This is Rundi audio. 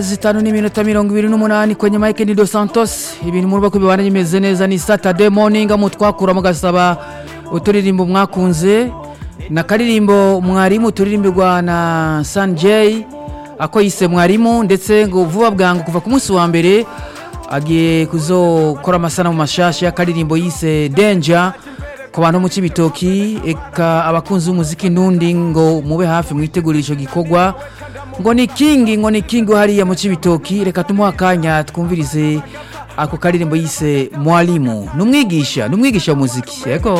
zitanu n'iminota mirongo ibiri n'umunani kwenye Mike ni Dos Santos ibintu muruba ko bibana bimeze neza ni Saturday morning amu twakura mugasaba uturirimbo mwakunze na karirimbo mwarimu uturirimbirwa na Sanjay ako yise mwarimu ndetse ngo vuba bwangu kuva ku munsi wa mbere agiye kuzokora amasanamu mashasha y'akaririmbo yise Danger ku bantu mu Cibitoki eka abakunzi b'umuziki nundi ngo mube hafi mwitegurira ico gikorwa ngo ni kingi ngo ni kingi hariya mu Cibitoki reka tumuha akanya twumvirize ako karirimbo yise mwalimu numwigisha numwigisha muziki yego